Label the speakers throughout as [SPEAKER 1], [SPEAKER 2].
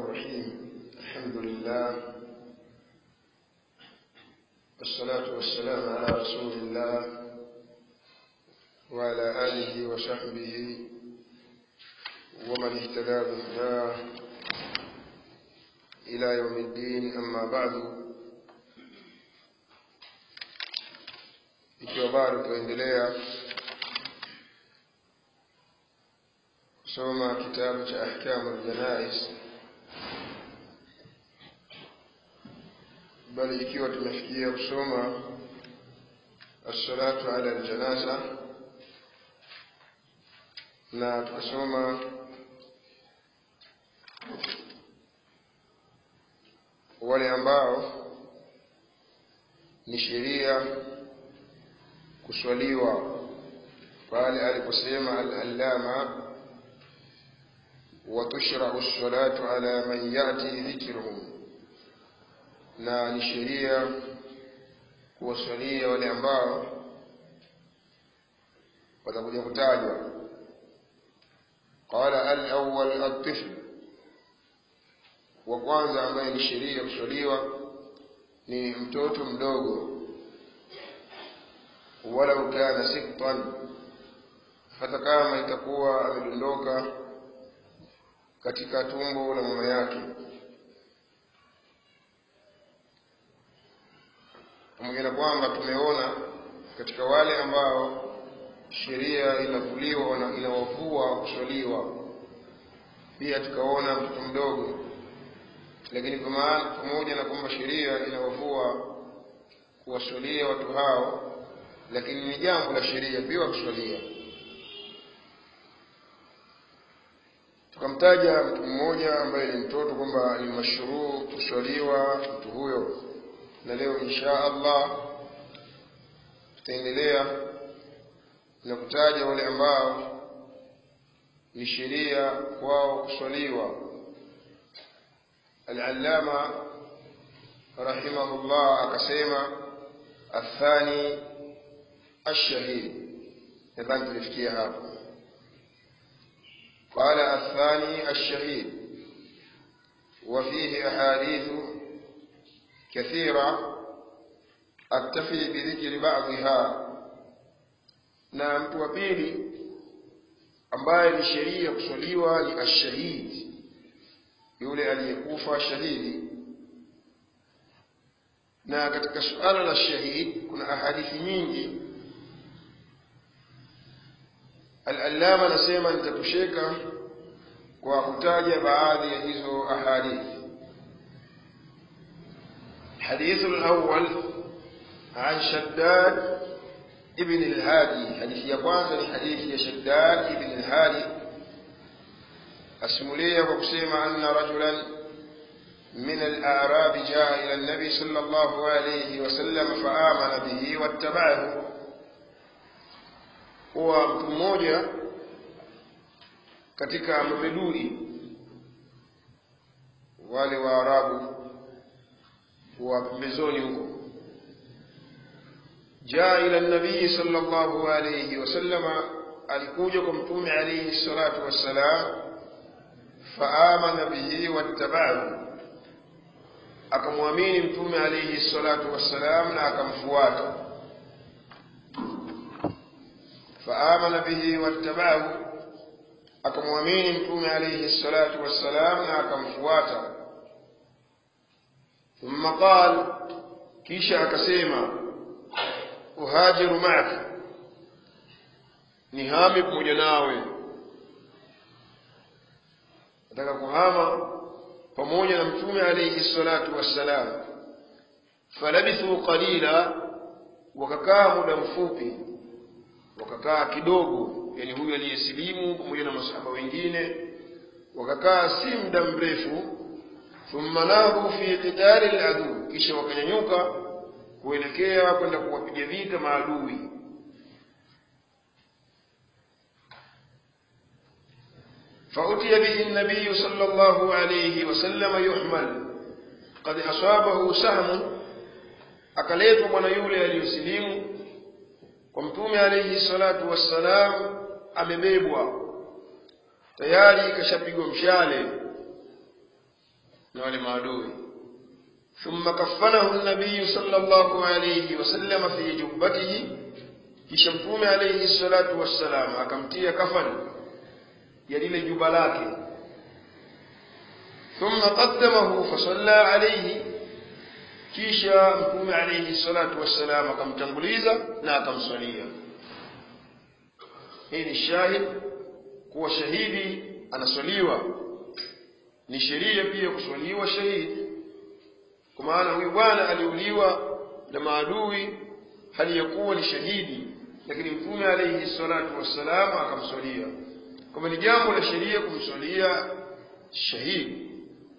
[SPEAKER 1] الرحيم الحمد لله والصلاة والسلام على رسول الله وعلى آله وصحبه ومن اهتدى بهداه إلى يوم الدين أما بعد ikiwa bado tuendelea kusoma kitabu cha ahkamu ljanais bali ikiwa tumefikia kusoma assalatu ala ljanaza na tukasoma wale ambao ni sheria kuswaliwa pale aliposema al-allama watushrau salatu ala man yati dhikruhum, na ni sheria kuwaswalia wale ambao watakuja kutajwa. Qala al-awwal at-tifl, wa kwanza ambaye ni sheria kuswaliwa ni mtoto mdogo walau kana siktan, hata kama itakuwa amedondoka katika tumbo la mama yake, pamoja na kwamba tumeona katika wale ambao sheria inavuliwa inawavua kuswaliwa, pia tukaona mtoto mdogo, lakini pamoja na kwamba sheria inawavua kuwaswalia watu hao lakini ni jambo la sheria pia kuswalia. Tukamtaja mtu mmoja ambaye ni mtoto kwamba ni mashruu kuswaliwa mtu huyo, na leo insha Allah tutaendelea na kutaja wale ambao ni sheria kwao kuswaliwa. Al-Allama rahimahullah akasema athani الشهيد nadhani tulifikia hapo قال الثاني الشهيد وفيه أحاديث كثيرة أكتفي بذكر بعضها na mtu wa pili ambaye ni sheria kuswaliwa ni ashahid yule aliyekufa shahidi na katika suala la shahid kuna ahadithi nyingi Al-Allama anasema nitatosheka kwa kutaja baadhi ya hizo ahadithi. حديث الأول عن شداد ابن الهادي حديث يقوان حديث يا شداد ابن الهادي أسمولية وقسيم أن رجلا من الأعراب جاء إلى النبي صلى الله عليه وسلم فآمن به واتبعه kuwa mtu mmoja katika mabedui wale wa Arabu wa pembezoni huko jaa ila nabii sallallahu alayhi wasallama alikuja kwa mtume alayhi salatu wassalam faamana bihi wattaba'ahu akamwamini mtume alayhi salatu wassalam na akamfuata faamana bihi wattabaahu, akamwamini mtume alayhi salatu wassalam na akamfuata. Thumma qal, kisha akasema uhajiru maaka, nihami pamoja nawe, nataka kuhama pamoja na mtume alayhi salatu wassalam. Falabithu qalila, wakakaa muda mfupi wakakaa kidogo, yani huyu aliyesilimu pamoja na masahaba wengine wakakaa si muda mrefu. Thumma nadhu fi qitali al-adu, kisha wakanyanyuka kuelekea kwenda kuwapiga vita maadui. فأتي به النبي صلى الله عليه وسلم يحمل قد أصابه سهم akaletwa bwana yule aliyosilimu kwa mtume alayhi salatu wassalam amebebwa tayari kashapigwa mshale na wale maadui ثم كفنه النبي صلى الله عليه وسلم في جبته kisha mtume alayhi salatu wassalam akamtia kafani ya lile juba lake thumma qaddamahu fasalla alayhi kisha mtume alayhi salatu wassalam akamtanguliza na akamswalia hii ni shahid kuwa shahidi anaswaliwa ni sheria pia kuswaliwa shahidi kwa maana huyu bwana aliuliwa na maadui hali ya kuwa ni shahidi lakini mtume alayhi salatu wassalam akamswalia kwamba ni jambo la sheria kumswalia shahidi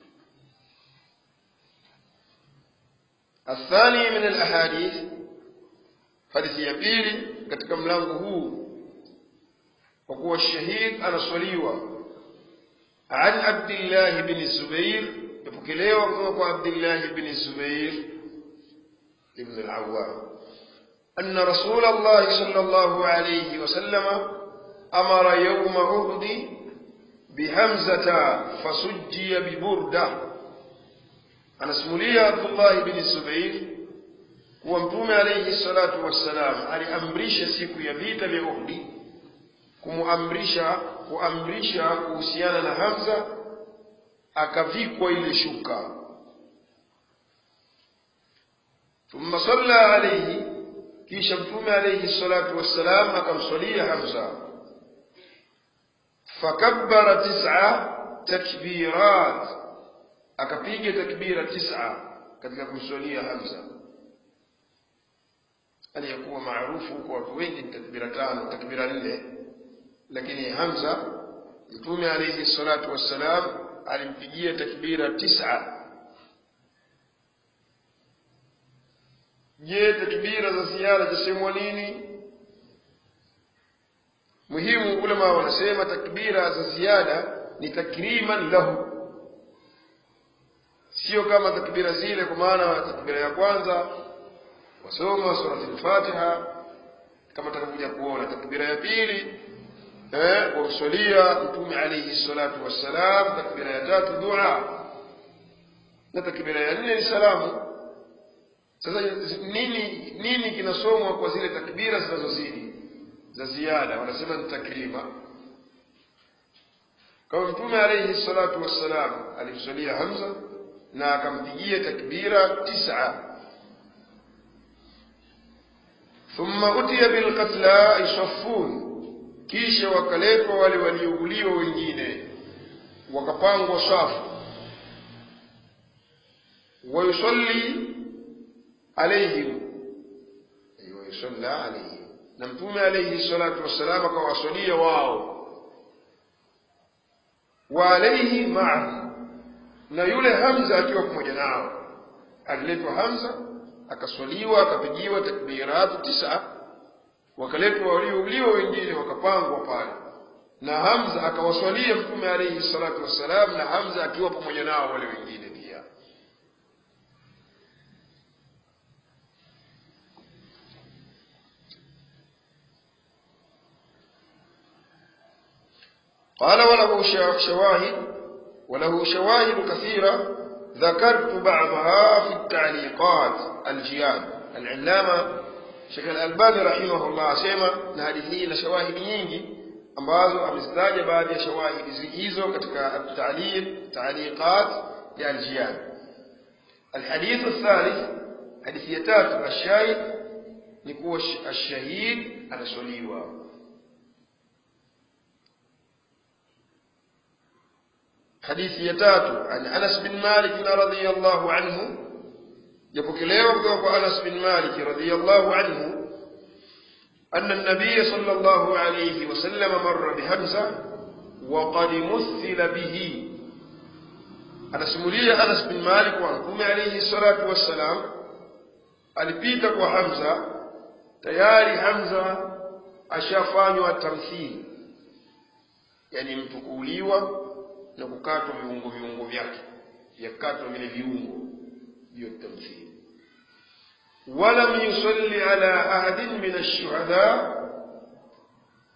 [SPEAKER 1] الثاني من الأحاديث حديث يبيل katika mlango huu kwa kuwa shahid anaswaliwa عن عبد الله بن الزبير يبكليوا kutoka عبد الله بن الزبير ابن العوام أن رسول الله صلى الله عليه وسلم أمر يوم عهد بهمزة فسجي ببردة anasimulia abdullahi bni zubair kuwa mtume alaihi salatu wassalam aliamrisha siku ya vita vya uhdi kumuamrisha kuamrisha kuhusiana na hamza akavikwa ile shuka thumma salla alaihi kisha mtume alaihi salatu wassalam akamswalia hamza fakabbara tisa takbirat akapiga takbira tisa katika kumswalia hamza aliyekuwa maarufu kwa watu wengi ni takbira tano takbira nne lakini hamza mtume alaihi salatu wassalam alimpigia takbira tisa je takbira za ziara zasemwa nini muhimu ulama wanasema takbira za ziada ni takriman lahu sio kama takbira zile kwa maana takbira ya kwanza wasoma surati al-Fatiha kama takakuja kuona takbira ya pili eh kumswalia mtume alayhi salatu wassalam takbira ya tatu dua na takbira ya nne ni salamu sasa nini nini kinasomwa kwa zile takbira zinazozidi za ziada wanasema ni takrima kama mtume alayhi salatu wassalam alimswalia Hamza na akampigia takbira tisa thumma utiya bilqatla yusaffun kisha wakaletwa wale waliouliwa wengine wakapangwa safu wayusalli alaihim wayusalla alaihim na mtume alaihi salatu wassalam akawasalia wao wa alaihi maahu na yule Hamza akiwa pamoja nao. Aliletwa Hamza akaswaliwa, akapigiwa takbiratu tisa, wakaletwa waliouliwa wengine wakapangwa pale, na Hamza akawaswalia Mtume alayhi salatu wassalam, na Hamza akiwa pamoja nao wale wengine pia. قال وله شواهد وله شواهد كثيرة ذكرت بعضها في التعليقات الجياد العلامة شيخ الألباني رحمه الله سيما na hadithi hii na shawahidi nyingi ambazo amezitaja baadhi ya shawahidi hizo katika at-ta'liq ta'liqat ya al-jiyad الحديث الثالث حديث يتات الشاهد نكوش الشهيد anaswaliwa حديث يتات عن أنس بن مالك رضي الله عنه يبكليه وقف أنس بن مالك رضي الله عنه أن النبي صلى الله عليه وسلم مر بحمزة وقد مثل به anasimulia Anas bin Malik wa Mtume alayhi salatu wassalam alipita kwa Hamza tayari Hamza ashafanywa tamthili yani mtu kuuliwa na kukatwa viungo viungo vyake yakatwa vile viungo hiyo tamthili ولم يصلي على أحد من الشهداء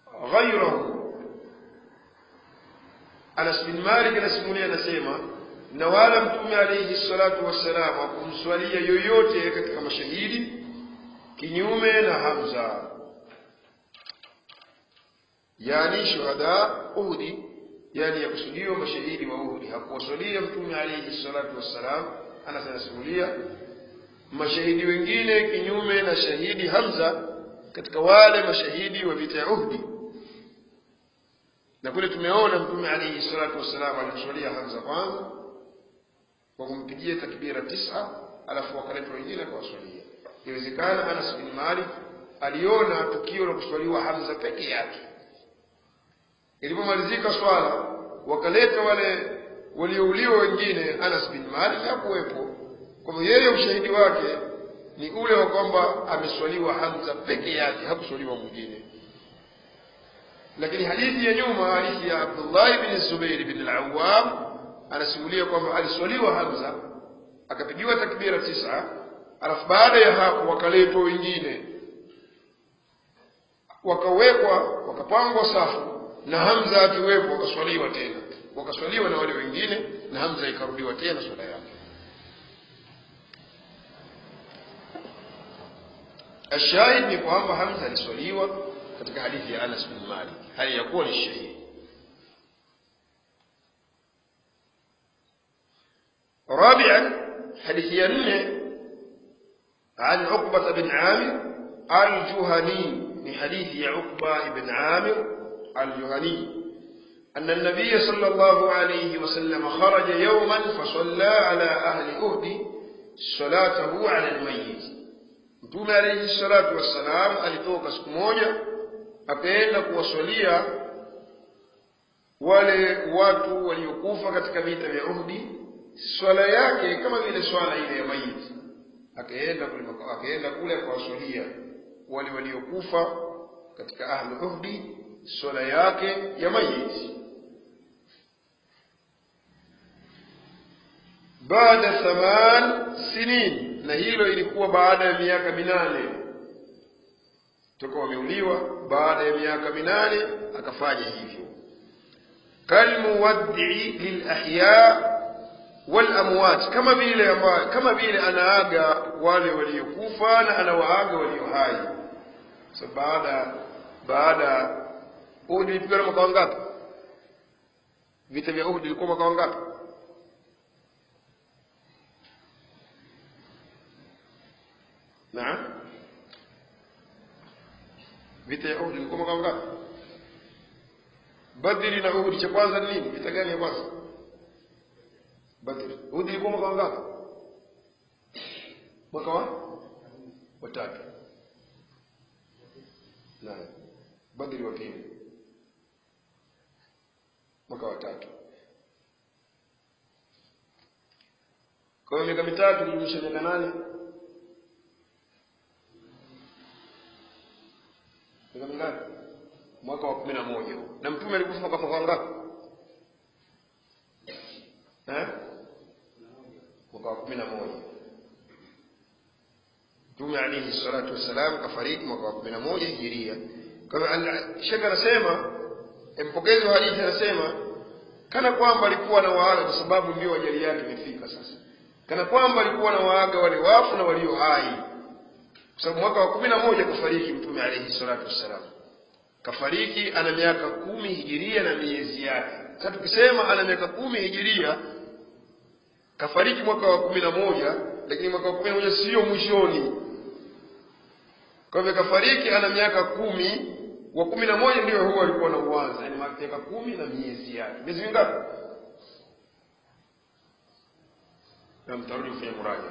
[SPEAKER 1] غيره Anas bin Malik anasimulia anasema na wala mtume alaihi salatu wassalam hakumswalia yoyote katika mashahidi kinyume na hamza yani shuhada uhudi yani yakusudiwa mashahidi wa uhudi hakuwaswalia mtume alaihi salatu wassalam anasanasimulia mashahidi wengine kinyume na shahidi hamza katika wale mashahidi wa vita ya uhdi na kule tumeona mtume alaihi salatu wassalam alimswalia hamza kwanza kwa kumpigia takbira tisa alafu wakaletwa wengine akawaswalia inawezekana anas bin malik aliona tukio la kuswaliwa hamza peke yake ilipomalizika swala wakaleta wale waliouliwa wengine anas bin malik hakuwepo kwa hivyo yeye ushahidi wake ni ule wa kwamba ameswaliwa hamza peke yake hakuswaliwa mwingine lakini hadithi ya nyuma hadithi ya abdullahi bin zubairi bin alawam anasimulia kwamba aliswaliwa hamza akapigiwa takbira tisa alafu baada ya hapo wakaletwa wengine wakawekwa wakapangwa safu na hamza akiwepo wakaswaliwa tena wakaswaliwa na wale wengine na hamza ikarudiwa tena swala yake الشاهد ni kwamba hamza aliswaliwa katika hadithi ya anas bin malik hali ya kuwa ni shahidi رابعا حديث ينه عن عقبة بن عامر الجهني من حديث عقبة بن عامر الجهني أن النبي صلى الله عليه وسلم خرج يوما فصلى على أهل أهد صلاته على الميت mtume alaihi salatu wassalam alitoka siku moja akaenda kuwaswalia wale watu waliokufa katika vita vya uhdi swala yake kama vile swala ile ya maiti akaenda kule akaenda kule akawaswalia wale waliokufa katika ahlu uhdi swala yake ya maiti baada thaman sinin na hilo ilikuwa baada ya miaka minane toka wameuliwa baada ya miaka minane akafanya hivyo kalmuwaddii lilahya walamwat kama vile ambayo kama vile anaaga wale waliokufa na anawaaga walio hai so baada baada uhudi ilipigwa na mwaka wangapi vita vya uhudi ilikuwa mwaka wangapi naam vita ya uhudi ilikuwa mwaka wangapi badri na uhudi cha kwanza ni nini vita gani ya kwanza badri uhudi ilikuwa mwaka wangapi mwaka wa watatu naam badri wa pili mwaka wa tatu kwa hiyo miaka mitatu nirudisha miaka nane miaka mingapi mwaka wa kumi na moja na mtume alikufa mwaka mwaka wangapi eh? mwaka wa kumi na moja mtume alaihi salatu wassalam kafariki mwaka wa kumi na moja hijiria kwa hivyo shekh anasema mpokezi wa hadithi anasema kana kwamba alikuwa na waaga kwa sababu ndio ajali yake imefika sasa kana kwamba alikuwa na waaga wale wafu na walio hai kwa sababu mwaka wa kumi na moja kafariki mtume alaihi salatu wassalam kafariki ana miaka kumi hijiria na miezi yake sasa tukisema ana miaka kumi hijiria kafariki mwaka wa kumi na moja lakini mwaka wa kumi na moja sio mwishoni kwa hivyo kafariki ana miaka kumi wa kumi na moja ndio huo alikuwa na uwanza yani miaka kumi na miezi yake miezi mingapi na mtarudi kufanya muraja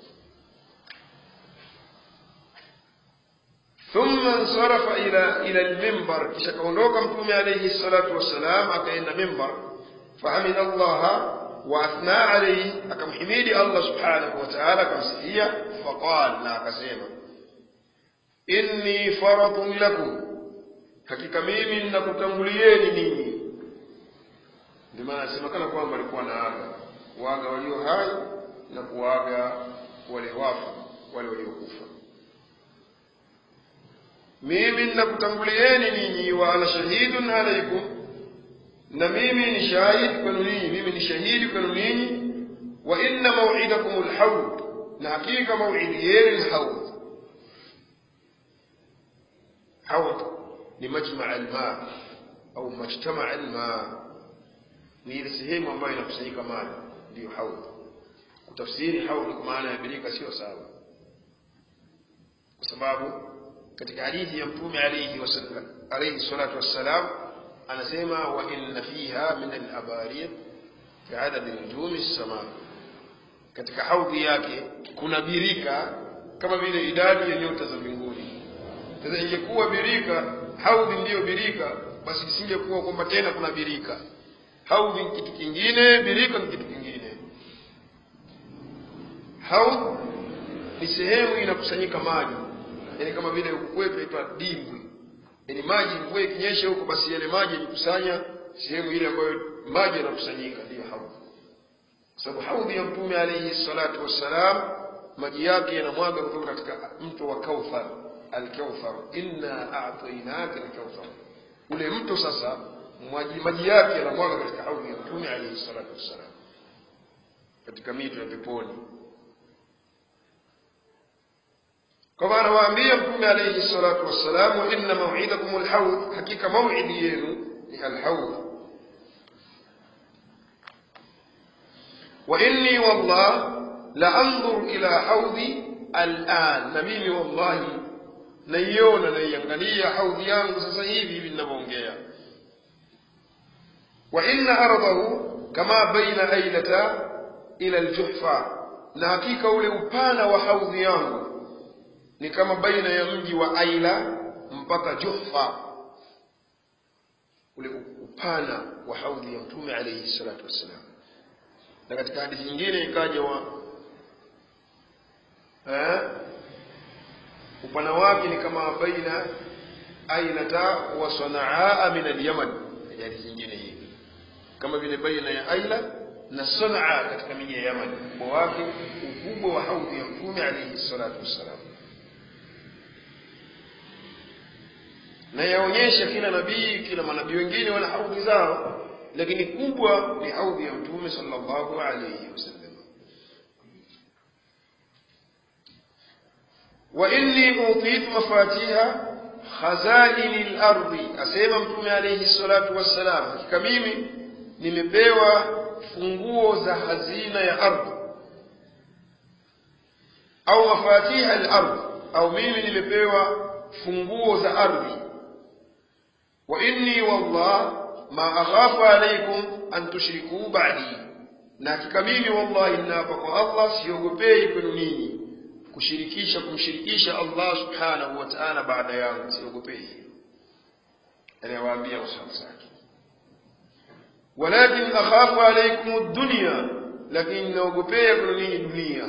[SPEAKER 1] ثم انصرف إلى إلى المنبر kisha kaondoka mtume alayhi salatu wassalam akaenda mimbar fahamida Allah واثنى عليه akamhimidi Allah subhanahu wa ta'ala akamsifia faqal na akasema inni faradun lakum hakika mimi ninakutangulieni ninyi ndio maana asemekana kwamba alikuwa na aga kuaga walio hai na kuaga wale wafu wale waliokufa mimi ninakutangulieni ninyi wa ana shahidun alaikum na mimi ni shahidi kwenu ninyi mimi ni shahidi kwenu ninyi wa inna maw'idakum alhawd na hakika maw'idi yenu ni hawd hawd ni majma' alma au majtama' alma ni ile sehemu ambayo inakusanyika maji ndiyo hawd kutafsiri hawd kwa maana ya birika sio sawa kwa sababu katika hadithi ya mtume alayhi wasallam alayhi salatu wassalam anasema wa inna fiha min al-abarir kaadadi nujumi sama katika haudhi yake kuna birika kama vile idadi ya nyota za mbinguni sasa ingekuwa birika haudhi ndiyo birika basi isingekuwa kwamba tena kuna birika haudhi ni kitu kingine birika ni kitu kingine haudhi ni sehemu inakusanyika maji yani kama vile huku kwetu inaitwa dimbwi yani maji mvua ikinyesha huko basi yale maji yajikusanya sehemu ile ambayo maji yanakusanyika ndiyo haudhi kwa sababu haudhi ya mtume alayhi salatu wassalam maji yake yanamwaga kutoka katika mto wa kauthar alkauthar inna a'tainaka alkauthar ule mto sasa maji, maji yake yanamwaga katika haudhi ya mtume alayhi salatu wassalam katika mito ya peponi kwa maana waambia mtume alayhi salatu wassalam wa inna maw'idakum alhawd hakika maw'idi yenu ni alhawd wa inni wallah la anzur ila hawdi al'an na mimi wallahi naiona naiangalia haudhi yangu sasa hivi hivi ninavyoongea wa inna ardahu kama baina ailata ila aljuhfa na hakika ule upana wa haudhi yangu ni kama baina ya mji wa Aila mpaka Juhfa, ule upana wa haudhi ya Mtume alayhi salatu wassalam. Na katika hadithi nyingine ikaja wa eh, upana wake ni kama baina Ailata wa Sanaa min al-Yaman. Hadithi nyingine hii kama vile baina ya Aila na Sanaa katika miji ya Yaman, ukubwa wake, ukubwa wa haudhi ya Mtume alayhi salatu wassalam. na yaonyesha kila nabii kila manabii wengine wana haudhi zao lakini kubwa ni haudhi ya mtume sallallahu alayhi wasallam wa inni utitu mafatiha khazaini lardhi asema mtume alayhi salatu wassalam hakika mimi nimepewa funguo za hazina ya ardhi au mafatiha al-ardh au mimi nimepewa funguo za ardhi wa inni wallah ma akhafu alaykum an tushriku ba'di na hakika mimi wallahi ninaapa kwa Allah siogopei kwenu ninyi kushirikisha kumshirikisha Allah subhanahu wa ta'ala baada yangu siogopei anawaambia masahaba zake walakin akhafu alaykum ad-dunya lakini naogopea kwenu ninyi dunia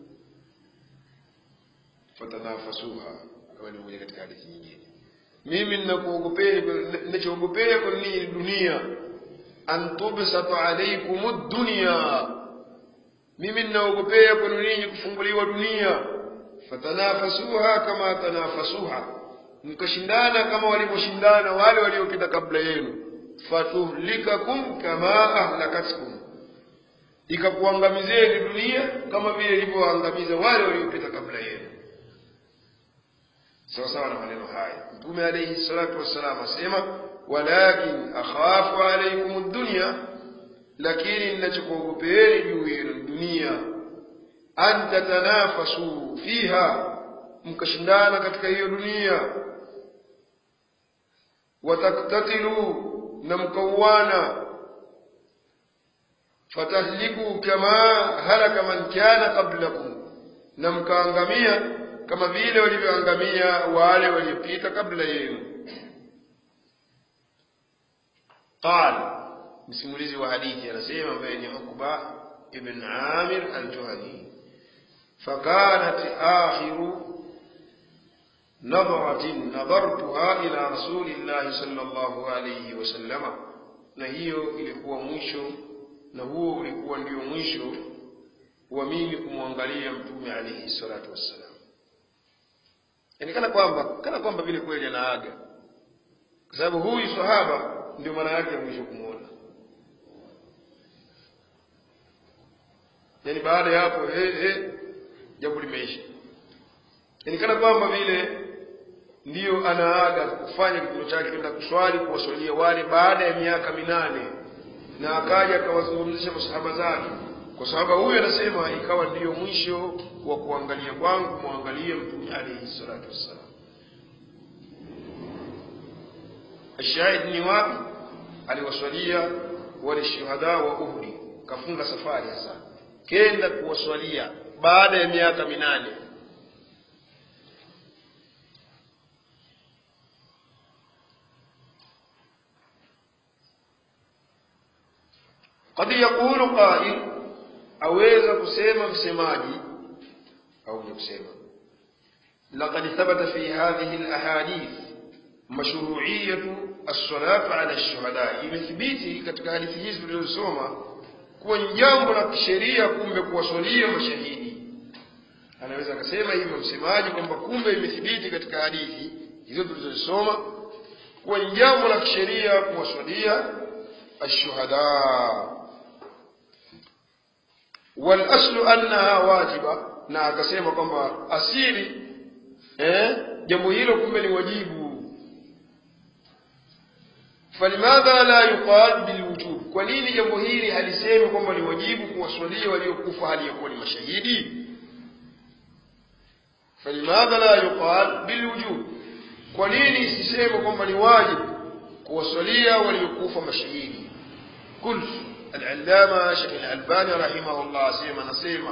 [SPEAKER 1] fatanafasuha kama ni moja katika hadithi nyingine mimi ninakuogopea ninachoogopea kwa ninyi dunia an tubsata alaykum ad-dunya mimi ninaogopea kwenu ninyi kufunguliwa dunia fatanafasuha kama tanafasuha mkashindana kama walivyoshindana wale waliopita kabla yenu fatuhlikakum kama ahlakatkum ikakuangamizeni dunia kama vile ilivyoangamiza wale waliopita kabla yenu sawa sawa na maneno haya mtume alayhi salatu wassalam asema walakin akhafu alaykum ad-dunya lakini ninachokuogopeeni juu yenu dunia an tatanafasu fiha mkashindana katika hiyo dunia wataktatilu na mkauana fatahliku kama halaka man kana qablakum na mkaangamia kama vile walivyoangamia wale waliopita kabla yenu qal msimulizi wa hadithi anasema ambaye ni Uqba ibn Amir al-Juhani fakanat akhiru نظرة نظرتها إلى رسول الله صلى الله عليه وسلم na hiyo ilikuwa mwisho na huo ulikuwa ndio mwisho wa mimi kumwangalia mtume alayhi salatu wassalam yani kana kwamba kana kwamba vile kweli anaaga kwa sababu huyu sahaba ndio mara yake ya mwisho kumwona yani baada ya hapo eh, eh, jambo limeisha yani kana kwamba vile ndiyo anaaga kufanya kitendo chake kwenda kuswali kuwaswalia wale baada ya miaka minane na akaja akawazungumzisha masahaba zake kwa sababu huyu anasema ikawa ndiyo mwisho wa kuangalia kwangu kumwangalia mtume alaihi salatu wassalam ashahid ni wapi aliwaswalia wale shuhada wa uhdi kafunga safari sasa kenda kuwaswalia baada ya miaka minane قد يقول قائل aweza kusema msemaji au kusema لقد ثبت في هذه الأحاديث مشروعية الصلاة على الشهداء imethibiti katika hadithi hizi tulizosoma kuwa ni jambo la kisheria kumbe kuwaswalia mashahidi anaweza akasema hivyo msemaji kwamba kumbe imethibiti katika hadithi hizo tulizosoma kuwa ni jambo la kisheria kuwaswalia ashuhada walaslu annaha wajiba na akasema kwamba asili eh, jambo hilo kumbe ni wajibu falimadha la yuqal bilwujub kwa nini jambo hili halisemi kwamba ni wajibu kuwaswalia waliokufa hali ya kuwa ni mashahidi falimadha la yuqal bilwujub kwa nini isiseme kwamba ni wajibu kuwaswalia waliokufa mashahidi qult العلامة شيخ الألباني رحمه الله سيما نسيما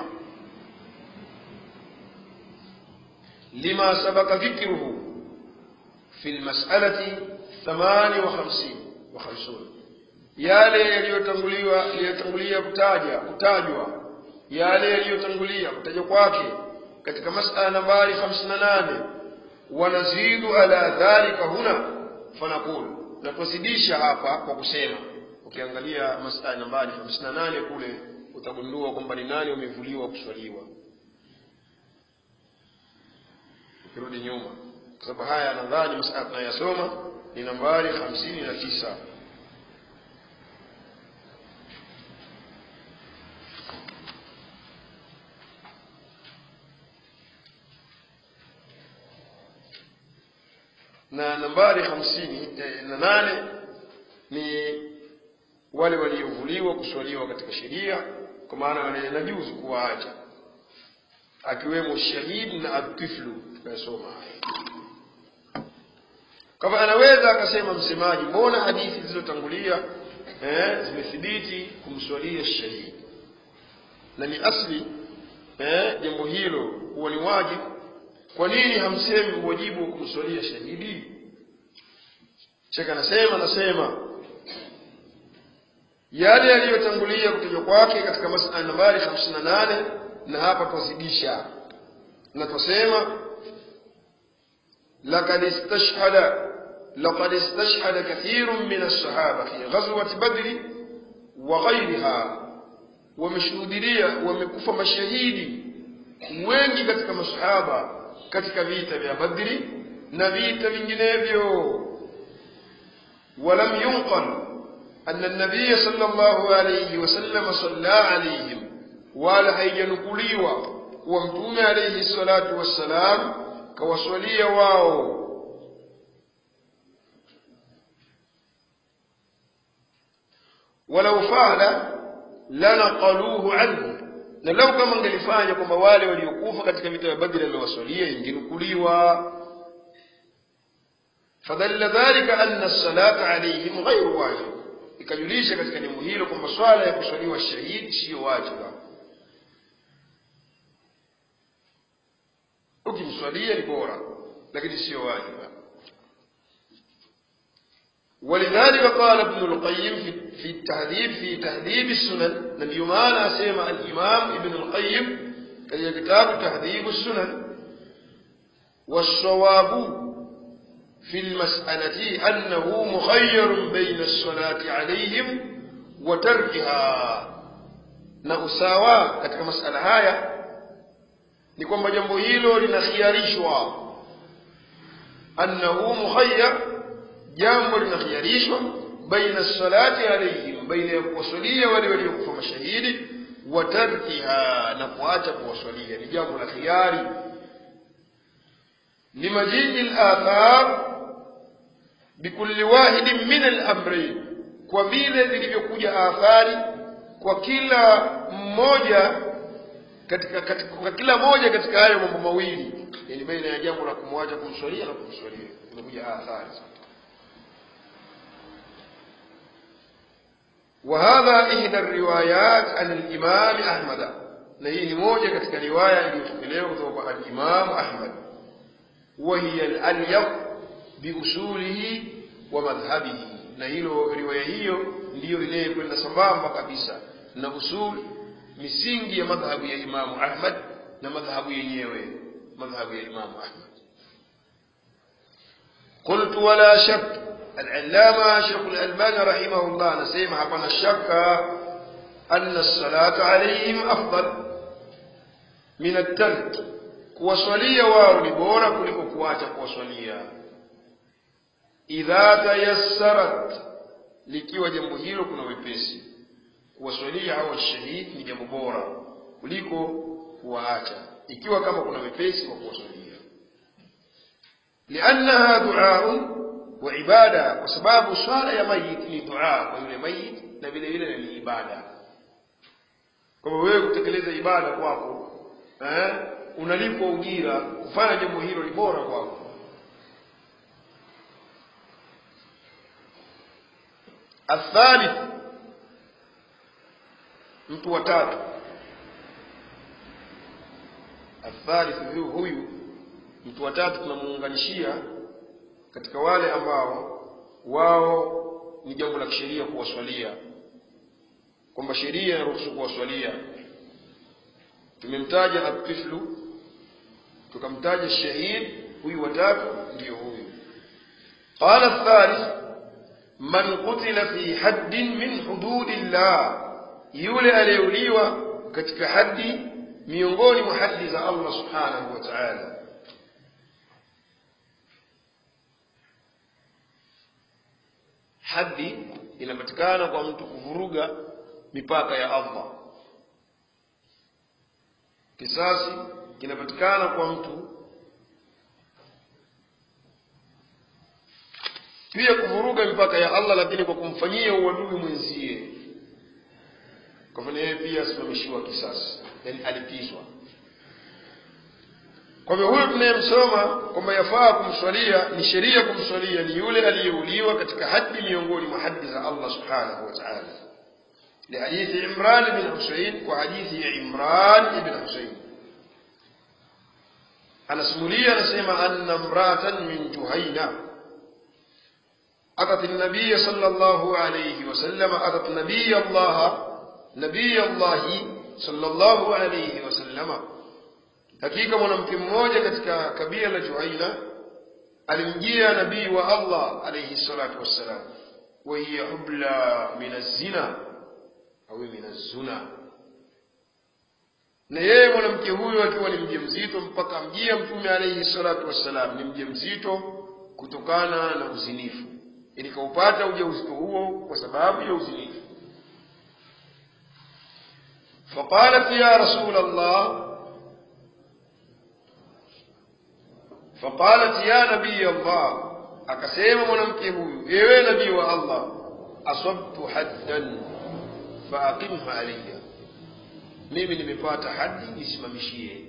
[SPEAKER 1] لما سبق ذكره في المسألة ثمان وخمسين وخمسون yale yaliyotanguliwa yaliyotangulia kutaja kutajwa yale yaliyotangulia kutajwa kwake katika masala nambari 58 wanazidu ala dhalika huna fanaqulu na tuzidisha hapa kwa kusema ukiangalia masala nambari 58 kule utagundua kwamba ni nani wamevuliwa kuswaliwa ukirudi nyuma kwa sababu haya nadhani masala tunayasoma ni nambari 59 na nambari hamsini eh, na nane ni wale waliovuliwa kuswaliwa katika sheria kwa maana wale najuzu kuwaacha akiwemo shahidi na atiflu tunayosoma haya kama anaweza akasema msemaji mbona hadithi zilizotangulia eh, zimethibiti kumswalia shahidi na ni asli eh, jambo hilo huwa ni wajibu kwa nini hamsemi uwajibu wa kumswalia shahidi shekh anasema anasema yale yaliyotangulia kutajwa kwake katika masala nambari 58 na hapa twazidisha na twasema لقد استشهد لقد استشهد كثير من الصحابة في غزوة بدر وغيرها ومشهودية ومكوفة مشاهيدي wengi katika masahaba katika vita vya badri na vita vinginevyo walam yunqal أن النبي صلى الله عليه وسلم صلى عليهم ولا هيجنكليوا ومتوم عليه الصلاة والسلام كوصلية واو ولو فعل لنقلوه عنه na lau kama angelifanya kwamba wale waliokufa katika vita vya badri aliwasalia ingenukuliwa fadalla dhalika anna salata alaihim ghairu wajib ikajulisha katika jambo hilo kwamba swala ya kuswaliwa shahidi siyo wajiba ukimswalia ni bora lakini siyo wajiba ولذلك قال ابن القيم في, في التهذيب في تهذيب السنن نبي ما سيما الإمام ابن القيم في كتاب تهذيب السنن والصواب في المسألة أنه مخير بين الصلاة عليهم وتركها na usawa katika masala haya ni kwamba jambo hilo linakhiarishwa annahu mukhayyar jambo linakhiarishwa baina salati alaihim baina ya kuwasalia wale waliokufa mashahidi wa tarkiha na kuacha kuwaswalia ni jambo la khiari limajii lathar bikulli wahidin min alamrain kwa vile zilivyokuja athari kwa kila mmoja katika, katika kwa kila moja katika hayo mambo mawili yani baina ya jambo la kumwacha kumswalia na kumswalia zimekuja athari وهذا إحدى الروايات عن الإمام أحمد نهي موجة katika riwaya iliyopokelewa kutoka kwa al-Imam Ahmad وهي الأليق بأصوله ومذهبه na hilo riwaya hiyo ndiyo inayokwenda sambamba kabisa na usul misingi ya madhhabu ya Imamu Ahmad na madhhabu yenyewe madhhabu ya Imamu Ahmad قلت ولا شك العلامة شيخ الألباني رحمه الله نسيم حقنا الشك أن الصلاة عليهم أفضل من الترك kuwasalia wao ni bora kuliko kuacha kuwasalia idha tayassarat likiwa jambo hilo kuna wepesi kuwasalia hao shahid ni jambo bora kuliko kuwaacha ikiwa kama kuna wepesi wa kuwasalia liannaha duaun wa ibada kwa sababu swala ya mayit ni dua kwa yule mayit na vile vile ni ibada kwa wewe kutekeleza ibada kwako eh unalipwa ujira kufanya jambo hilo ni bora kwako athalith mtu wa tatu athalith huyu huyu mtu wa tatu tunamuunganishia katika wale ambao wao ni jambo la kisheria kuwaswalia kwamba sheria inaruhusu kuwaswalia tumemtaja atiflu tukamtaja shahid huyu watatu ndiyo huyu qala thalith man qutila fi haddin min hududillah yule aliyeuliwa katika haddi miongoni mwa haddi za Allah subhanahu wa ta'ala haddi inapatikana kwa mtu kuvuruga mipaka ya Allah kisasi kinapatikana kwa mtu pia kuvuruga mipaka ya Allah lakini kwa kumfanyia uadui mwenzie kwa hivyo yeye pia asimamishiwa kisasi yani alipizwa kwa hivyo huyo tunayemsoma kwamba yafaa kumswalia ni sheria kumswalia ni yule aliyeuliwa katika haddi miongoni mwa haddi za Allah subhanahu wa ta'ala لحديث عمران بن حسين وحديث عمران بن حسين anasimulia anasema anna mratan min juhaina أتت النبي صلى الله عليه وسلم أتت نبي الله نبي الله صلى الله عليه وسلم hakika mwanamke mmoja katika kabila la Juhaina alimjia nabii wa Allah alayhi salatu wassalam wa hiya hubla min az-zina au min az-zuna na yeye mwanamke huyo akiwa ni mjamzito mpaka mjia mtume alayhi salatu wassalam ni mjamzito kutokana na uzinifu ili kaupata ujauzito huo kwa sababu ya uzinifu فقالت يا رسول الله فقالت يا نبي الله akasema mwanamke huyu ewe nabii wa Allah asabtu haddan faaqimha alayya mimi nimepata haddi nisimamishie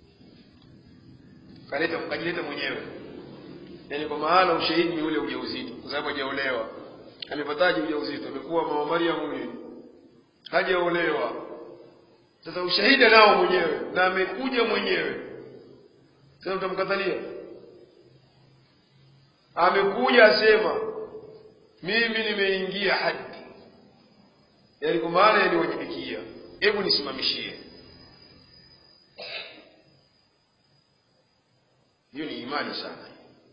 [SPEAKER 1] kaleta mkajileta mwenyewe yani kwa maana ushahidi ni ule ujauzito kwa sababu hajaolewa amepataje ujauzito amekuwa mama Maryam huyu hajaolewa sasa ushahidi nao mwenyewe na amekuja mwenyewe sasa utamkatalia amekuja asema mimi nimeingia haddi yani kwa maana yaniwajibikia hebu nisimamishie hiyo ni imani sana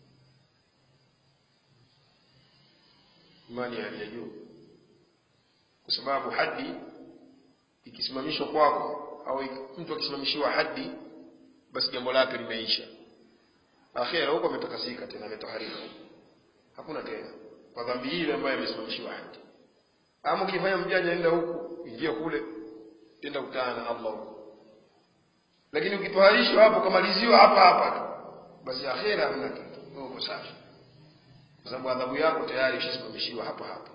[SPEAKER 1] imani ya hali ya juu kwa sababu haddi ikisimamishwa kwako au mtu akisimamishiwa haddi basi jambo lake limeisha akhera huko ametakasika tena ametoharika hakuna tena kwa dhambi ile ambayo amesimamishiwa haddi ama ukifanya mjanja enda huku ingia kule tenda kutana na allah huko lakini ukitoharishwa hapo ukamaliziwa hapa hapa tu basi akhera hamna kitu wewe uko safi kwa sababu adhabu yako tayari ishasimamishiwa hapa hapa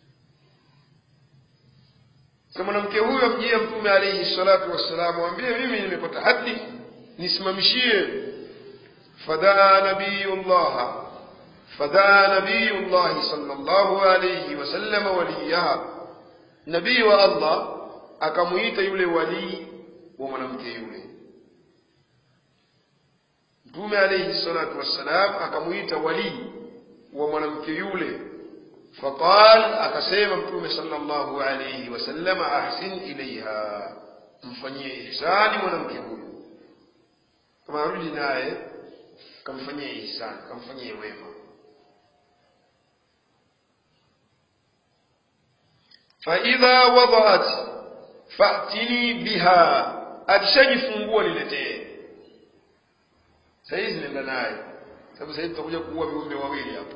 [SPEAKER 1] sasa mwanamke huyo amjia mtume alaihi salatu wassalam ambie mimi nimepata hadi nisimamishie fadaa nabiyullah fadaa nabiyullahi sallallahu alayhi wasallam waliyaha nabii wa allah akamuita yule walii wa mwanamke yule mtume alayhi salatu wassalam akamuita walii wa mwanamke yule faqal akasema mtume sallallahu alayhi wasallam ahsin ilaiha mfanyie ihsani mwanamke huyu kama arudi naye kamfanyie ihsani kamfanyie wema faidha wadaat fatini biha akishajifungua niletee sahizi nenda naye sababu sahizi tutakuja kuua viumbe wawili hapa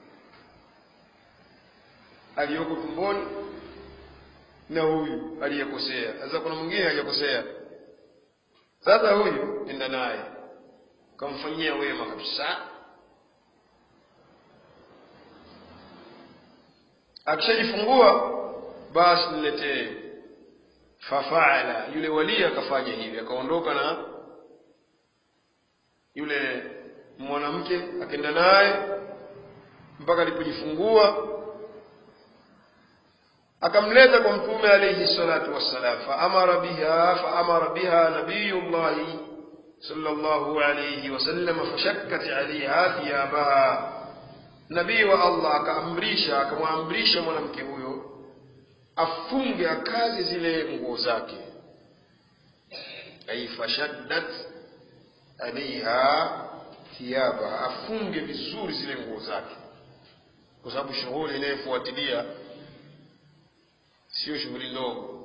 [SPEAKER 1] aliyoko tumboni na huyu aliyekosea sasa kuna mwingine hajakosea sasa huyu nenda naye kamfanyia wema kabisa akishajifungua basi niletee fafaala yule walii akafanya hivi akaondoka na yule mwanamke akaenda naye mpaka alipojifungua akamleta kwa mtume alayhi salatu wassalam faamara biha faamara biha nabiyullahi sallallahu alayhi wasallam fashakkat alaiha thiyabaha nabii wa allah akaamrisha akamwamrisha mwanamke huyo afunge akazi zile nguo zake ai fashaddat alaiha thiyabaha afunge vizuri zile nguo zake kwa sababu shughuli inayofuatilia sio shughuli ndogo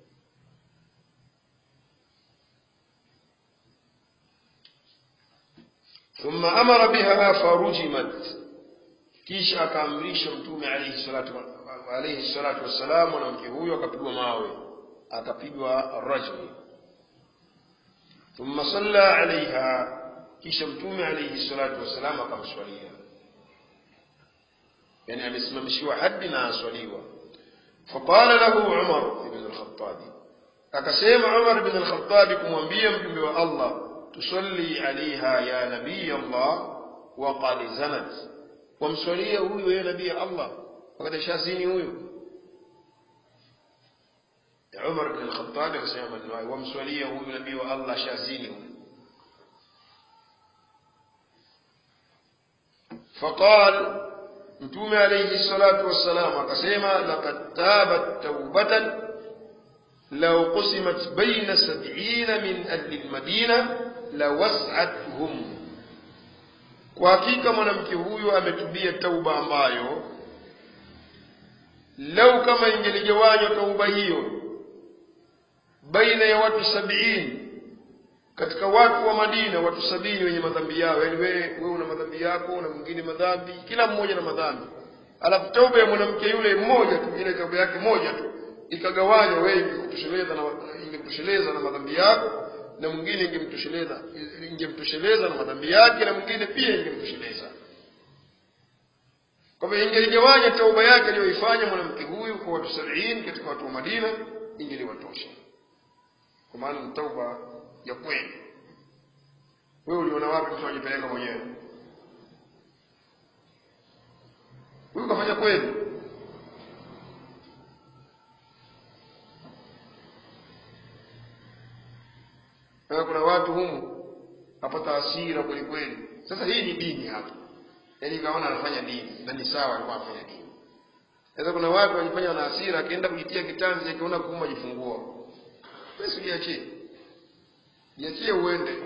[SPEAKER 1] ثم أمر بها فرجمت kisha akaamrisha mtume alayhi salatu alayhi salatu wassalam mwanamke huyo akapigwa mawe akapigwa rajmi thumma salla alaiha kisha mtume alayhi salatu wassalam akamswalia yani amesimamishiwa hadi na aswaliwa faqala lahu umar ibn al-khattabi akasema umar ibn al-khattabi kumwambia mjumbe wa allah tusalli alaiha ya nabii allah waqad zanat wamswalia huyu yeye nabii allah wakati shazini huyu umar bin al-khattab akasema maneno hayo wamswalia huyu nabii wa allah shazini huyu فقال mtume alayhi salatu wassalam akasema laqad tabat taubatan law qusimat baina sab'ina min ahli almadina lawas'athum kwa hakika mwanamke huyu ametubia tauba ambayo lau kama ingeligawanywa tauba hiyo baina ya watu sabiini katika watu wa madina watu sabini wenye madhambi yao yaani wewe wewe una madhambi yako na mwingine madhambi kila mmoja na madhambi alafu tauba ya mwanamke yule mmoja tu ile tauba yake moja tu ikagawanywa wewe ingekutosheleza na ingekutosheleza na madhambi yako na mwingine ingemtosheleza ingemtosheleza na madhambi yake na mwingine pia ingemtosheleza kwa hivyo ingeligawanya tauba yake aliyoifanya mwanamke huyu kwa watu sabini katika watu wa madina ingeliwatosha kwa maana ni tauba ya kweli wewe uliona wapi mtu ajipeleka mwenyewe huyu kafanya kweli na kuna watu humu apata hasira kweli kweli sasa hii ni dini hapa yaani kaona anafanya dini na ni sawa alikuwa anafanya dini sasa kuna watu wanajifanya na hasira akienda kujitia kitanzi akiona kuuma jifungua basi jiachie jiachie uende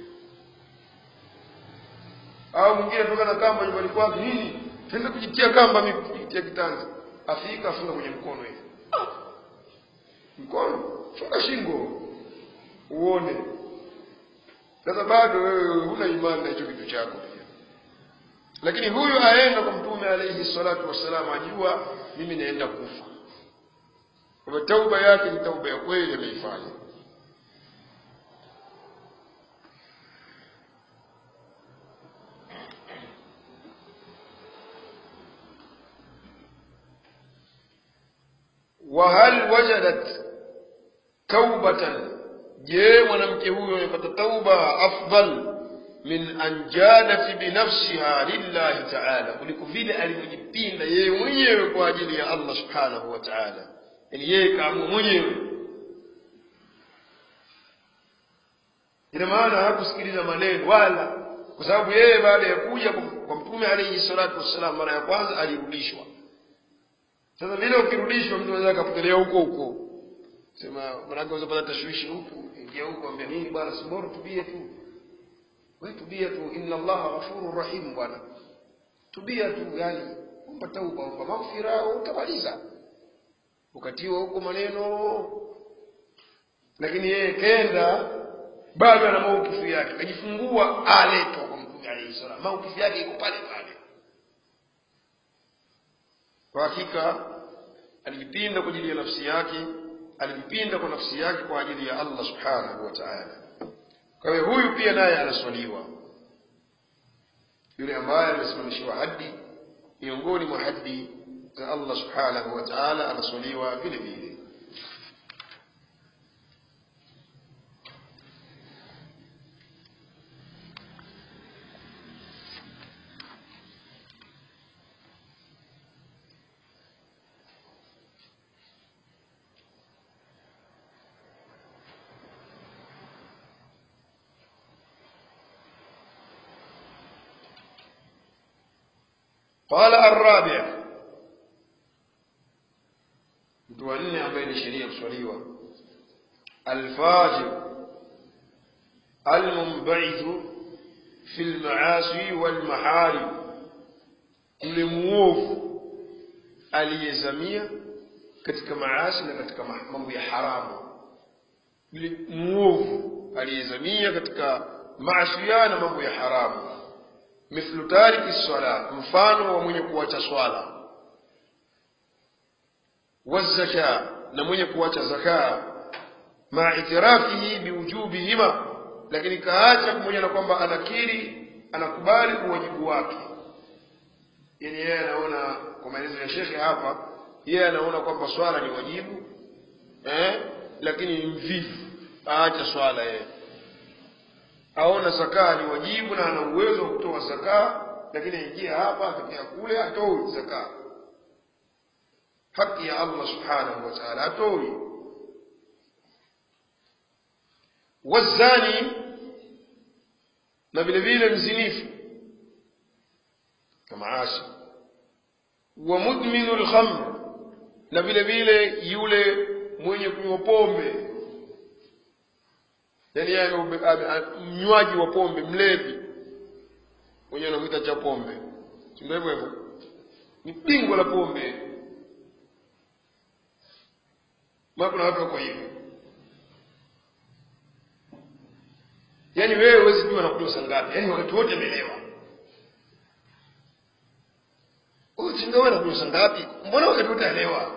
[SPEAKER 1] au mwingine toka na kamba nyumbani kwake nini tenda kujitia kamba mimi kujitia kitanzi afika afunga kwenye mkono hivi ah. mkono funga shingo uone sasa bado wewe huna imani na hicho kitu chako pia lakini huyu aenda kwa mtume alayhi salatu wassalam ajua mimi naenda kufa kwamba tauba yake ni tauba ya kweli ameifanya وهل وجدت توبة je mwanamke huyo amepata tauba afdal min an jadat binafsiha lillahi taala kuliko vile alivyojipinda yeye mwenyewe kwa ajili ya allah subhanahu wa taala yani yeye kaamua mwenyewe ina maana hakusikiliza maneno wala kwa sababu yeye baada ya kuja kwa mtume alaihi salatu wassalam mara ya kwanza alirudishwa sasa vile ukirudishwa mtu anaweza akapotelea huko huko sema manake unaweza pata tashwishi huku ingia huko ambia nini bwana si bora tubie tu we tubia tu inna allaha ghafurur rahim bwana tubia tu yani omba tauba omba maghfira utamaliza ukatiwa huko maneno lakini yeye kenda bado ana maukifu yake kajifungua aletwa kwa mtume alayhi salam maukifu yake iko pale pale kwa hakika alijipinda kwa ajili ya nafsi yake alijipinda kwa nafsi yake kwa ajili ya allah subhanahu wa taala kwa hiyo huyu pia naye anaswaliwa yule ambaye amesimamishiwa haddi miongoni mwa haddi za allah subhanahu wa taala anaswaliwa vile vile قال الرابع mtu wa nne ambaye ni sheria kuswaliwa alfajir almunbaithu fi lmaasi walmaharim yule muovu aliyezamia katika maasi na katika mambo ya haramu yule muovu aliyezamia katika maasiya na mambo ya haramu mithlu tariki sala mfano wa mwenye kuacha swala wazaka na mwenye kuacha zaka maa itirafihi biwujubihima lakini kaacha pamoja na kwamba anakiri anakubali uwajibu wake yani yeye anaona kwa maelezo ya shekhe hapa yeye anaona kwamba swala ni wajibu eh? lakini ni mvivu aacha swala yeye aona zakaa ni wajibu na ana uwezo wa kutoa zakaa lakini aingia hapa akitokea kule hatoi zakaa haki ya allah subhanahu wa taala hatoi wazani na vile vile mzinifu kama asi wa mudminu lkhamr na vile vile yule mwenye kunywa pombe yani yeye mnywaji wa pombe mlevi mwenyewe anamwita cha pombe sindio hivyo hivyo ni bingo la pombe ma kuna watu wako hivyo yaani wewe huwezi jua nakunywa saa ngapi yaani wakati wote amelewa sindowe nakunywa saa ngapi mbona wakati wote alewa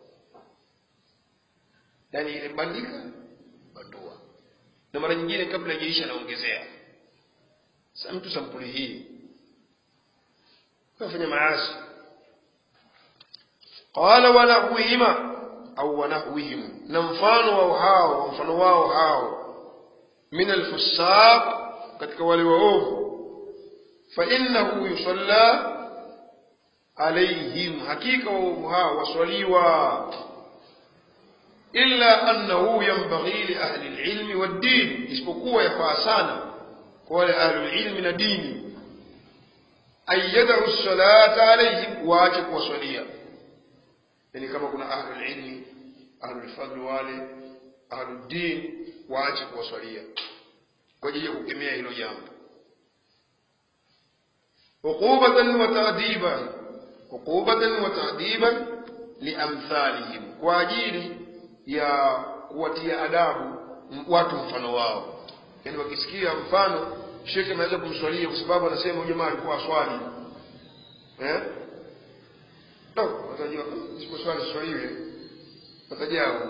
[SPEAKER 1] yaani ile bandika bandua na mara nyingine kabla ijaisha anaongezea sa mtu sampuli hii kafanya maasi qala wanahwihima au wanahwihim na mfano wao hao mfano wao hao min alfusaq katika wale waovu fa innahu yusalla alaihim hakika waovu hao waswaliwa illa annahu yanbaghi li ahli alilmi waddin isipokuwa yafaa sana kwa wale ahli alilmi na dini an yadau salata alaihim waache kuwaswalia yani kama kuna ahli alilmi ahli alfadli wale ahli din waache kuwaswalia kwa ajili ya kukemea hilo jambo uqubatan wa ta'diban uqubatan wa ta'diban liamthalihim kwa ajili ya kuwatia adabu watu mfano wao yaani wakisikia mfano shekhe anaweza kumswalia kwa sababu anasema huyu jamaa alikuwa aswali eh no watajua siposwali swaliwe watajao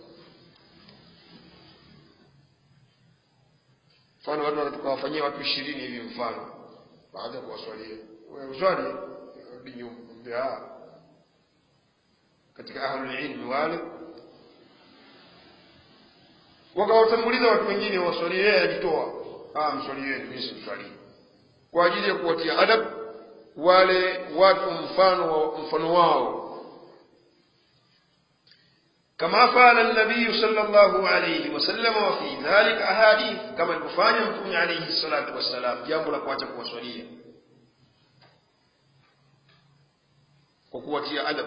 [SPEAKER 1] mfano watu tukawafanyia watu ishirini hivi mfano baada ya kuwaswalia wewe uswali rudi nyuma mbea katika ahlulilmi wale wakawatanguliza watu wengine waswalie yeye ajitoa ah mswalieni mimi simswalii kwa ajili ya kuwatia adab wale watu mfano wa mfano wao كما فعل النبي صلى الله عليه وسلم وفي ذلك أحاديث كما الكفاني متوم عليه الصلاة والسلام جambo la kuacha kuwaswalia kwa kuwatia adabu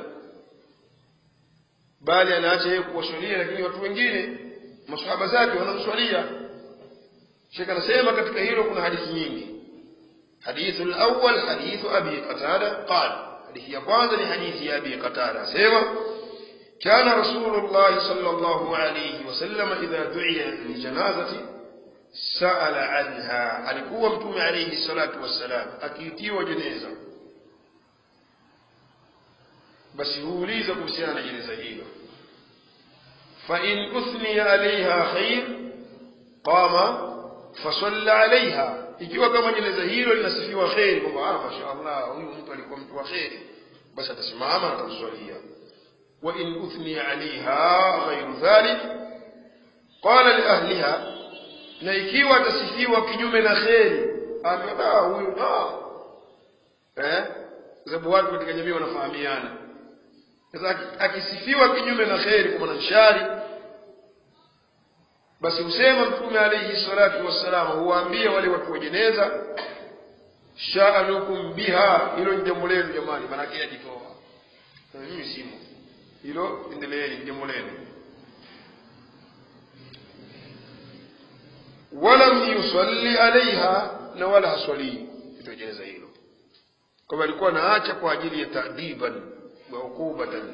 [SPEAKER 1] bali anaacha yeye kuwaswalia lakini watu wengine masahaba zake wanamswalia shekh anasema katika hilo kuna hadithi nyingi حديث الأول حديث أبي قتادة قال حديث يقوان حديث أبي قتادة سيما كان رسول الله صلى الله عليه وسلم إذا دعي لجنازة سأل عنها alikuwa mtume alayhi salatu wassalam akiitiwa jeneza basi huuliza kuhusiana na jeneza hilo fain uthniya alaiha khair qama fasalla alaiha ikiwa kama jeneza hilo linasifiwa kheri kwamba ah mashaallah huyu mtu alikuwa mtu wa kheri basi atasimama na atamswalia وإن أثني عليها غير ذلك قال لأهلها na ikiwa atasifiwa kinyume na kheri ambaye huyu da eh sababu watu katika jamii wanafahamiana sasa akisifiwa kinyume na kheri kwa maana shari basi husema mtume alayhi salatu wassalam huwaambia wale watu wa jeneza sha'anukum biha hilo ni jambo lenu jamani maana yake ajitoa mimi simo hilo endeleeni jambo lenu walam yusalli alaiha na wala haswalii ito jeneza hilo kwamba alikuwa naacha kwa ajili ya taadiban wa ukubatan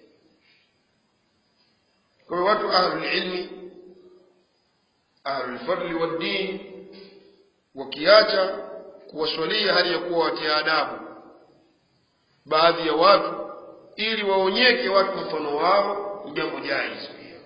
[SPEAKER 1] kwa hiyo watu ahlulilmi ahlulfadli waddin wakiacha kuwaswalia hali ya kuwa watia adabu baadhi ya watu ili waonyeke watu mfano wao ni jambo jaiz pia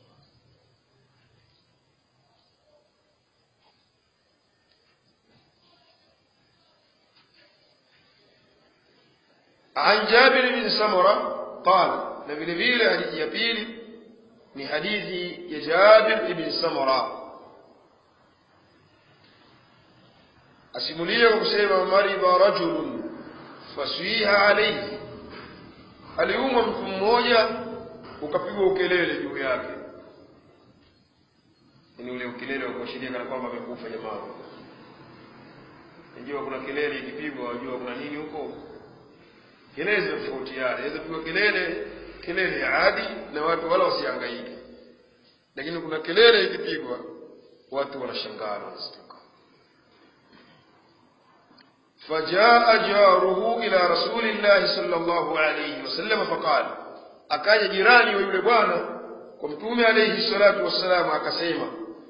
[SPEAKER 1] عن جابر بن سمرة قال na vile vile hadithi ya pili ni hadithi ya Jabir ibn Samura asimulia kwa kusema maridha rajulun fasiha alayhi aliumwa mtu mmoja ukapigwa ukelele juu yake ni ule ukelele wa kuashiria kana kwamba amekufa jamaa najua kuna kelele ikipigwa wajua kuna nini huko kelele zinatofautiana inaweza pigwa kelele kelele ya adi na watu wala wasihangaike lakini kuna kelele ikipigwa watu wanashangaa wanastuka فجاء جاره إلى رسول الله صلى الله عليه وسلم فقال akaja jirani wa yule bwana kwa mtume alayhi salatu wassalam akasema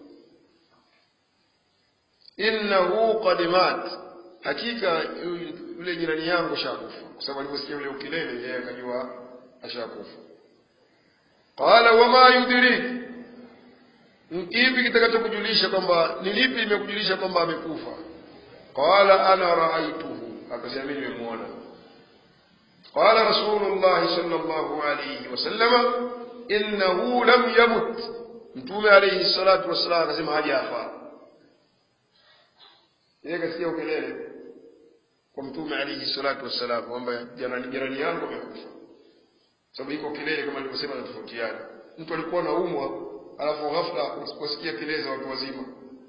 [SPEAKER 1] innahu qad mat hakika yule jirani yangu shakufa kwa sababu aliposikia ule ukilele yeye akajua ashakufa qala wama yudrik kipi kitakachokujulisha kwamba ni lipi imekujulisha kwamba amekufa qala ana raaituhu akasema mimi nimemwona qala rasulullah sallallahu alayhi wasallama innahu lam yamut mtume alayhi salatu wassalam akasema hajafa yeye kasikia ukelele kwa mtume alayhi salatu wassalam kwamba jirani jirani yangu amekufa sababu iko kelele kama nilivyosema tofautiana mtu alikuwa anaumwa alafu ghafla usiposikia kelele za watu wazima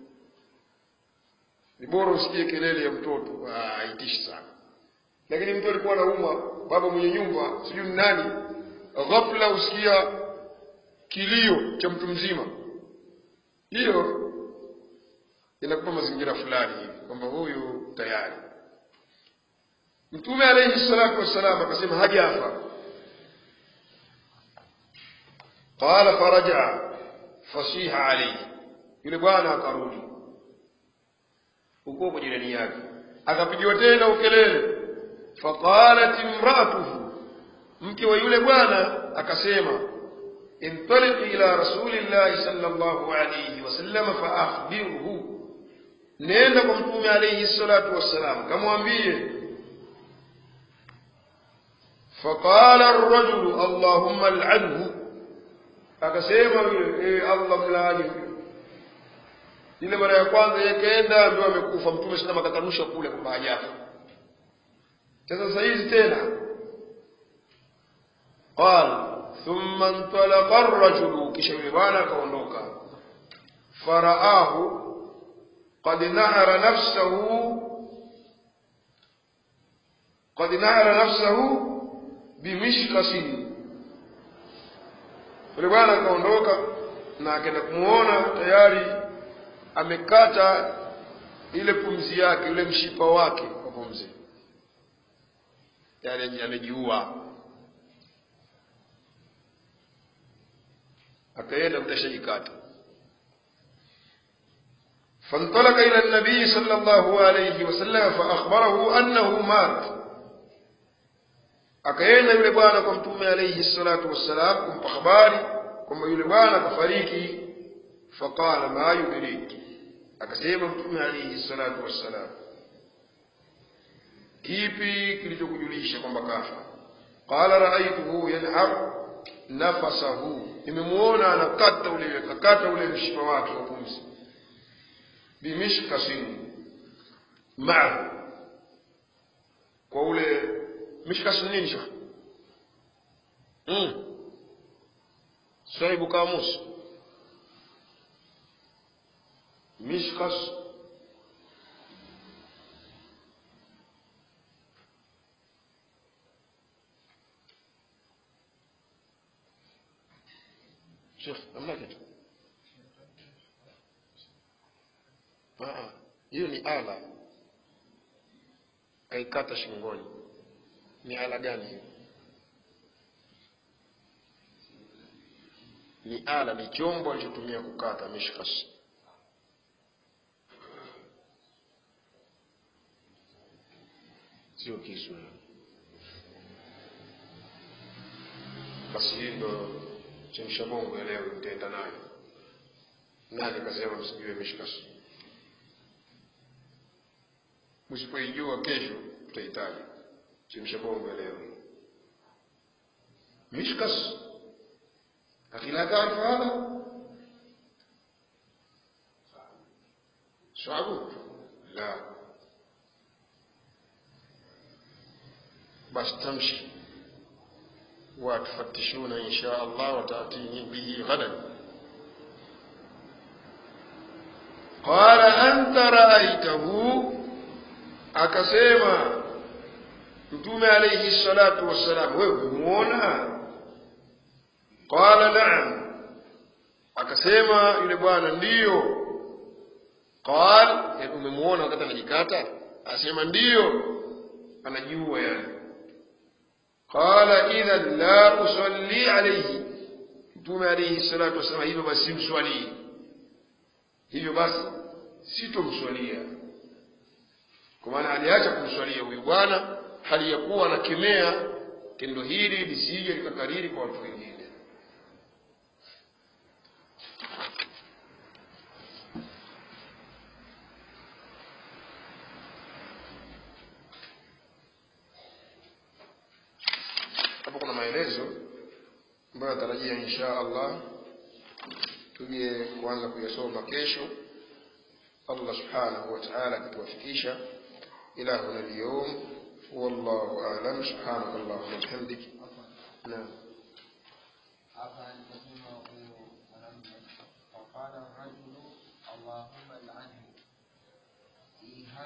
[SPEAKER 1] ni bora usikie kelele ya mtoto haitishi sana lakini mtu alikuwa anaumwa baba mwenye nyumba sijui nani ghafla usikia kilio cha mtu mzima hiyo inakupa mazingira fulani hivi kwamba huyu tayari mtume alayhi salatu wassalam akasema hajafa qala faraja fasiha alayhi yule bwana akarudi huko kwa jirani yake akapigiwa tena ukelele faqalat imraatuhu mke wa yule bwana akasema انطلق إلى رسول الله صلى الله عليه وسلم فأخبره nenda kwa mtume alayhi salatu wassalam kamwambie faqala arrajulu allahumma al'anhu akasema yule e allah mlaani huyo ile mara ya kwanza yakaenda ndio amekufa mtume sana akakanusha kule kwamba hajafa sasa sasa hizi tena qal thumma intalaqa ar-rajulu kisha yule bwana akaondoka faraahu qad nahara nafsahu qad nahara nafsahu bimishkasin yule bwana akaondoka na akaenda kumuona tayari amekata ile pumzi yake ule mshipa wake wa pumzi yani amejiua akaenda mtashajikata فانطلق إلى النبي صلى الله عليه وسلم فأخبره أنه مات akaenda yule bwana kwa mtume alayhi salatu wassalam kumpa habari kwamba yule bwana kafariki faqala ma yudrik akasema mtume alayhi salatu wassalam kipi kilichokujulisha kwamba kafa qala raaituhu yanhar nafasahu nimemuona anakata ule akakata ule mshipa wake wa pumzi bimishkasin maahu kwa ule mishkas nini shekh mm. sahibu kamus mishkas shekh namna kitu Ah, hiyo ni ala kaikata shingoni ni ala gani hiyo ni ala ni chombo alichotumia kukata mishkas sio kisu hiyo. basi hii ndo chemsha bongo ya leo nitaenda nayo nani kasema msijue mishkas msipoijua kesho tutahitaji chemsha bongo ya leo mishkas أخي لا تعرف هذا شعبك لا بس تمشي وتفتشون إن شاء الله وتأتيني به غدا قال أنت رأيته akasema mtume alayhi salatu wassalam wewe umemuona qala naam akasema yule bwana ndiyo qal umemuona wakati anajikata asema ndiyo anajiua yani qala idhan la usalli alayhi mtume alayhi salatu wassalam hivyo basi simswalii hivyo basi sitomswalia kwa maana aliacha kumswalia huyu bwana hali ya kuwa anakemea tendo hili lisije likakariri kwa watu wengine hapo kuna maelezo ambayo natarajia insha allah tuje kuanza kuyasoma kesho allah subhanahu wa taala akituwafikisha ila huna lyum wallahu alam subhanaka allahuma bihamdik naam
[SPEAKER 2] hapa nikasema